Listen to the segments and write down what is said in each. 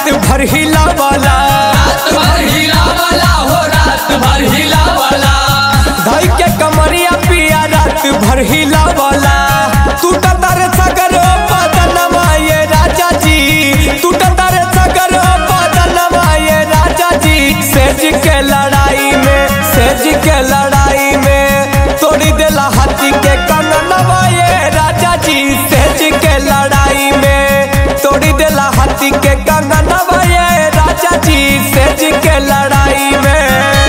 रात भर हिलावला रात भर हिलावला हो रात भर हिलावला धई के कमरिया पिया रात भर हिलावला टूटा तारे सगर बदनमा ये राजा जी टूटा तारे सगर बदनमा ये राजा जी सेज के लड़ाई में सेज के लड़ाई में तोड़ी देला हाथी के कननवा ये राजा जी सेज के लड़ाई में तोड़ी देला हाथी के कंगनवा ये राजा जी सेज के लड़ाई में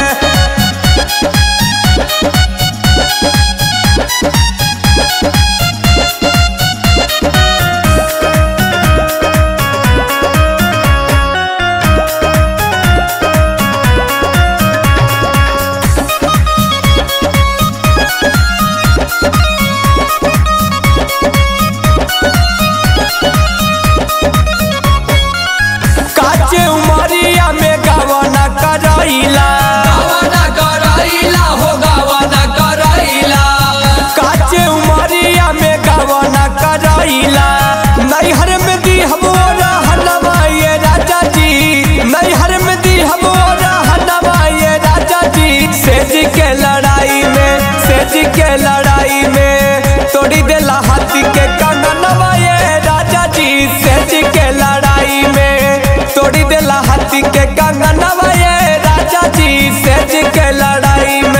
काचे उमरिया में गवना करैला गावना कराइला हो गावना कराइला काचे उमरिया में गवना करैला नैहर में दी हमो रहनवा ये राजा जी नैहर में दी हमो रहनवा ये राजा जी सेज के लड़ाई में सेज के लड़ाई में तोड़ी देला हाथी के कंगनवा ये राजा जी सेज के लड़ाई में तोड़ी देला हाथी के कंगनवा ये राजा जी सेज के लड़ाई में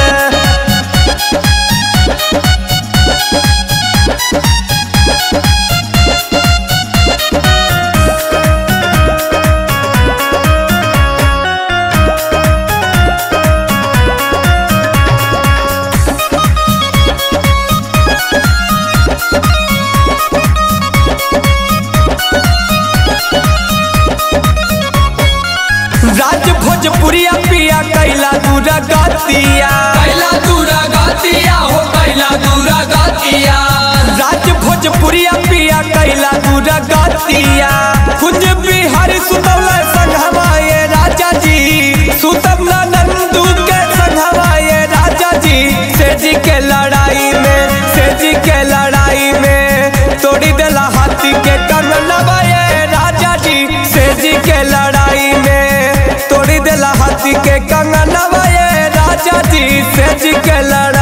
राज भोजपुरिया पिया कैला दूर गतिया कैला दूरा गातिया हो कैला दूरा गातिया राज भोजपुरिया पिया कैला दूर गतिया कुंज बिहार सुतवल संघवा ये राजा जी सुतवला नंदू के संघवा ये राजा जी सेजी के लड़ाई में सेजी के लड़ाई में तोड़ी देला हाथी के कनवा ये राजा जी सेजी के लड़ाई में तोड़ी देला हाथी के कंगनवा ये राजा जी सेजी के लड़ाई